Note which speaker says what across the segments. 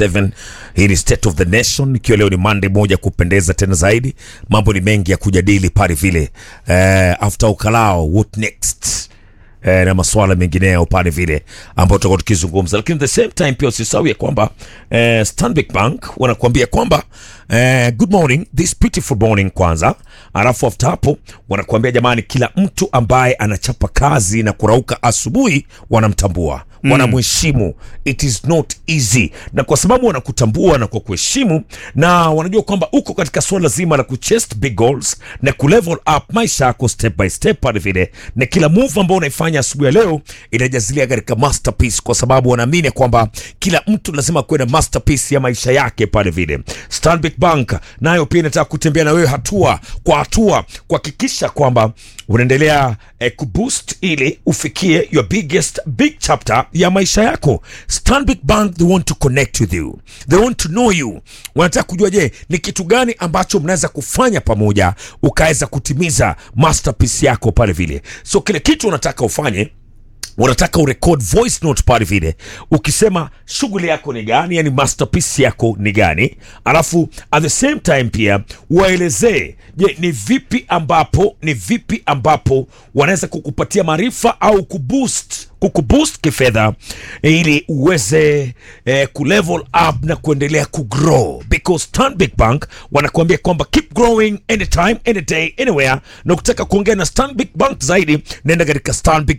Speaker 1: 47 hii ni state of the nation ikiwa leo ni monday moja kupendeza tena zaidi mambo ni mengi ya kujadili pale vile eh, after ukalao what next eh, na maswala mengineyo pale vile ambayo tutakuwa tukizungumza lakini the same time pia usisahau ya kwamba eh, Stanbic Bank wanakuambia kwamba eh, good morning this beautiful morning kwanza alafu after hapo wanakuambia jamani kila mtu ambaye anachapa kazi na kurauka asubuhi wanamtambua wanamheshimu it is not easy na kwa sababu wanakutambua na kwa kuheshimu na wanajua kwamba uko katika suala zima la kuchest big goals na kulevel up maisha yako step by step pale vile na kila move ambao unaifanya asubuhi ya leo inajazilia katika masterpiece kwa sababu wanaamini kwamba kila mtu lazima kuwe na masterpiece ya maisha yake pale vile Stanbic Bank nayo pia inataka kutembea na wewe hatua kwa hatua kuhakikisha kwamba unaendelea eh, kuboost ili ufikie your biggest big chapter ya maisha yako Stanbic Bank they want to connect with you they want to know you wanataka kujua je ni kitu gani ambacho mnaweza kufanya pamoja ukaweza kutimiza masterpiece yako pale vile so kile kitu unataka ufanye unataka urecord voice note pale vile ukisema shughuli yako ni gani yani masterpiece yako ni gani alafu at the same time pia waelezee je ni vipi ambapo ni vipi ambapo wanaweza kukupatia maarifa au kuboost kukuboost kifedha ili uweze eh, kulevel up na kuendelea kugrow because Stanbic Bank wanakuambia kwamba keep growing anytime any day anywhere na ukitaka kuongea na Stanbic Bank zaidi nenda katika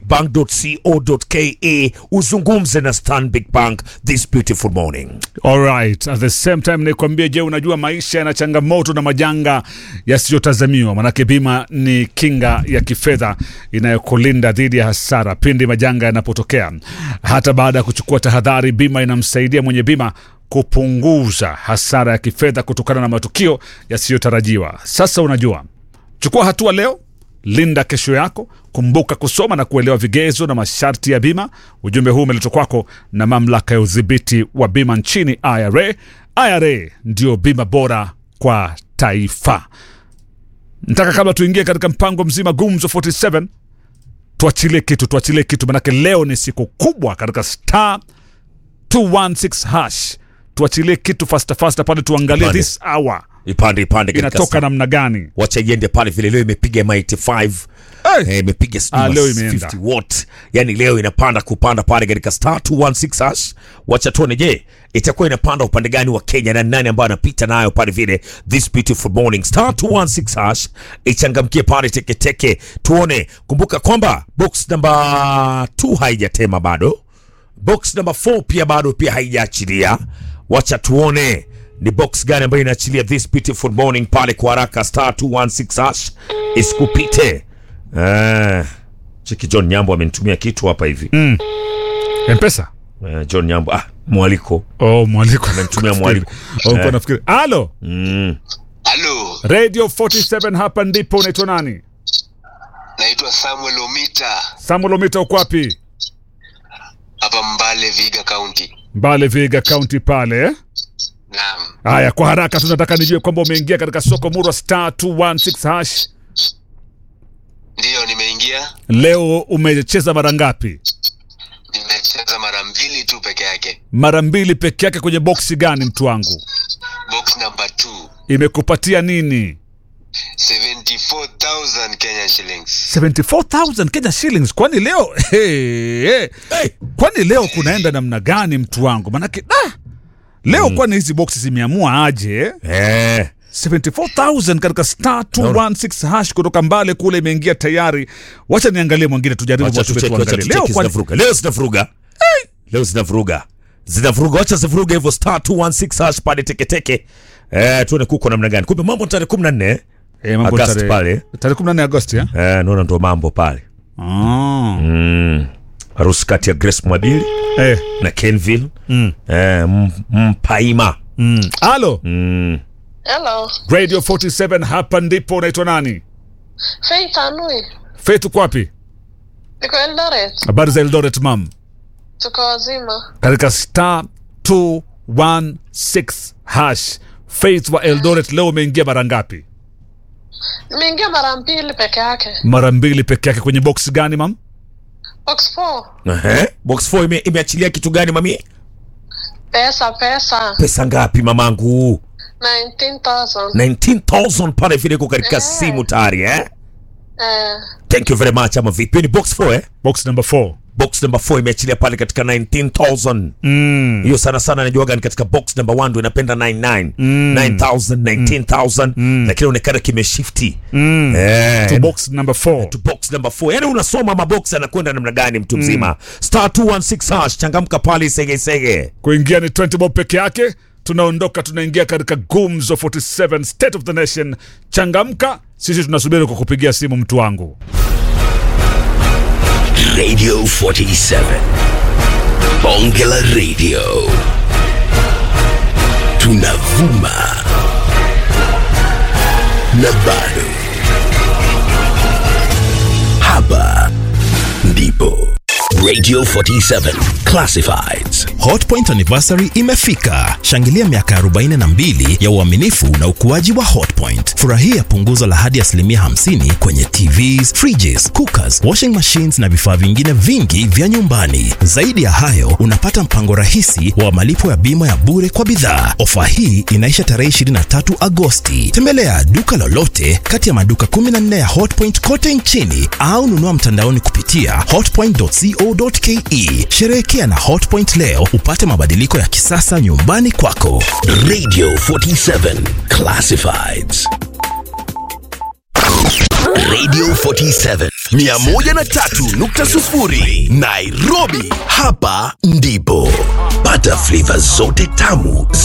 Speaker 1: stanbicbank.co.ke uzungumze na Stanbic Bank this beautiful morning
Speaker 2: Alright. At the same time nikwambie, je, unajua maisha yana changamoto na majanga yasiyotazamiwa? Manake bima ni kinga ya kifedha inayokulinda dhidi ya hasara pindi majanga yanapotokea. Hata baada ya kuchukua tahadhari, bima inamsaidia mwenye bima kupunguza hasara ya kifedha kutokana na matukio yasiyotarajiwa. Sasa unajua, chukua hatua leo linda kesho yako kumbuka kusoma na kuelewa vigezo na masharti ya bima ujumbe huu umeletwa kwako na mamlaka ya udhibiti wa bima nchini ira ira ndio bima bora kwa taifa nataka kabla tuingie katika mpango mzima gumzo 47 tuachilie kitu tuachilie kitu manake leo ni siku kubwa katika star 216 hash tuachilie kitu fasta fasta pale tuangalie
Speaker 1: Pale.
Speaker 2: this hour
Speaker 1: ipande ipande katika
Speaker 2: inatoka namna gani
Speaker 1: wacha iende pale vile leo imepiga ma 85
Speaker 2: hey!
Speaker 1: Eh, imepiga sijui
Speaker 2: Ah,
Speaker 1: ma
Speaker 2: leo imeenda.
Speaker 1: 50 watt yani leo inapanda kupanda pale katika star 216 hash wacha tuone je itakuwa inapanda upande gani wa kenya na nani ambayo anapita nayo pale vile this beautiful morning star 216 hash ichangamkie pale teketeke tuone kumbuka kwamba box namba 2 haijatema bado box namba 4 pia bado pia haijaachilia wacha tuone ni box gani ambayo inaachilia this beautiful morning pale kwa haraka star 216 hash isikupite eh, cheki john nyambo amenitumia kitu hapa hivi mm.
Speaker 2: mpesa
Speaker 1: eh, john nyambo ah, mwaliko
Speaker 2: oh, mwaliko
Speaker 1: Amenitumia mwaliko.
Speaker 2: oh,
Speaker 1: Eh.
Speaker 2: eh. nafikiri alo
Speaker 1: mm.
Speaker 3: Halo,
Speaker 2: radio 47 hapa ndipo unaitwa nani
Speaker 3: naitwa Samuel Omita
Speaker 2: samuel omita uko wapi
Speaker 3: hapa Mbale, Viga County.
Speaker 2: mbale viga kaunti pale eh?
Speaker 3: Naam,
Speaker 2: haya kwa haraka tunataka nijue kwamba umeingia katika soko murwa star 216 hash
Speaker 3: ndiyo nimeingia,
Speaker 2: leo umecheza mara ngapi
Speaker 3: nimecheza mara mbili tu peke yake.
Speaker 2: mara mbili peke yake kwenye boksi gani mtu wangu
Speaker 3: Box number 2
Speaker 2: imekupatia nini
Speaker 3: 74,000 Kenyan shillings.
Speaker 2: 74000 kenya shillings kwani leo hey, hey.
Speaker 1: hey,
Speaker 2: kwani leo kunaenda namna gani mtu wangu manake ah, leo kwani hizi boksi zimeamua aje eh?
Speaker 1: eh,
Speaker 2: 74000 katika star 216 hash kutoka mbale kule imeingia tayari wacha niangalie mwingine tujaribu
Speaker 1: wacha
Speaker 2: watu wetu
Speaker 1: tucheki wacha
Speaker 2: waangalie leo
Speaker 1: tucheki
Speaker 2: kwani
Speaker 1: zinavuruga leo zinavuruga leo zinavuruga zinavuruga wacha zivuruga hivyo star 216 hash pale teketeke eh, tuone kuko namna gani kumbe mambo ni tarehe 14
Speaker 2: eh, mambo
Speaker 1: Agosti
Speaker 2: tarehe-
Speaker 1: pale.
Speaker 2: tarehe 14 Agosti eh?
Speaker 1: eh, naona ndo mambo pale
Speaker 2: Ah.
Speaker 1: mm. harusi kati ya grace mwabili
Speaker 2: Eh.
Speaker 1: na kenville mm. eh, M- mpaima
Speaker 2: Mm. Alo,
Speaker 1: mm.
Speaker 4: Hello,
Speaker 2: Radio 47 hapa ndipo unaitwa nani?
Speaker 4: Faith Anui.
Speaker 2: Faith uko wapi?
Speaker 4: Niko Eldoret.
Speaker 2: Habari za Eldoret mam.
Speaker 4: Tuko wazima.
Speaker 2: Katika star 216 hash. Faith wa Eldoret leo umeingia mara ngapi?
Speaker 4: Nimeingia mara mbili peke yake.
Speaker 2: Mara mbili peke yake kwenye box gani mam?
Speaker 4: Box 4.
Speaker 1: Ehe. box 4 ime, imeachilia kitu gani mami
Speaker 4: Pesa pesa.
Speaker 1: Pesa ngapi mamangu?
Speaker 4: 19,000.
Speaker 1: 19000 pale vile iko katika
Speaker 4: Eh.
Speaker 1: simu tayari eh?
Speaker 4: Eh.
Speaker 1: Thank you very much ama vipi? Hiyo Ni box 4 eh?
Speaker 2: box number 4
Speaker 1: Box number 4 imeachilia pale katika 19000.
Speaker 2: mm.
Speaker 1: Hiyo sana sana najuaga ni katika box number 1 ndio inapenda 99. 9000, 19000 lakini inaonekana kimeshifti.
Speaker 2: Mm.
Speaker 1: Eh.
Speaker 2: to box number 4
Speaker 1: to box number 4. Yaani unasoma mabox anakwenda namna gani mtu mzima. Star 216 hash changamka pale sege sege.
Speaker 2: kuingia ni 20 bob peke yake tunaondoka tunaingia katika gumzo 47 state of the nation changamka sisi tunasubiri kwa kupigia simu mtu wangu
Speaker 5: Radio 47. Bonge la Radio. Tunavuma. Na bado. Hapa ndipo. Radio 47 Classifieds.
Speaker 6: Hotpoint anniversary imefika. Shangilia miaka 42 ya uaminifu na ukuaji wa Hotpoint. Furahia punguzo la hadi asilimia 50 kwenye TVs, fridges, cookers, washing machines na vifaa vingine vingi vya nyumbani. Zaidi ya hayo, unapata mpango rahisi wa malipo ya bima ya bure kwa bidhaa. Ofa hii inaisha tarehe 23 Agosti. Tembelea duka lolote kati ya maduka 14 ya Hotpoint kote nchini au nunua mtandaoni kupitia hotpoint.co.ke. Sherehekea na Hotpoint leo upate mabadiliko ya kisasa nyumbani kwako.
Speaker 5: Radio 47 Classifieds. Radio 47 103.0 Nairobi. Hapa ndipo pata flavor zote tamu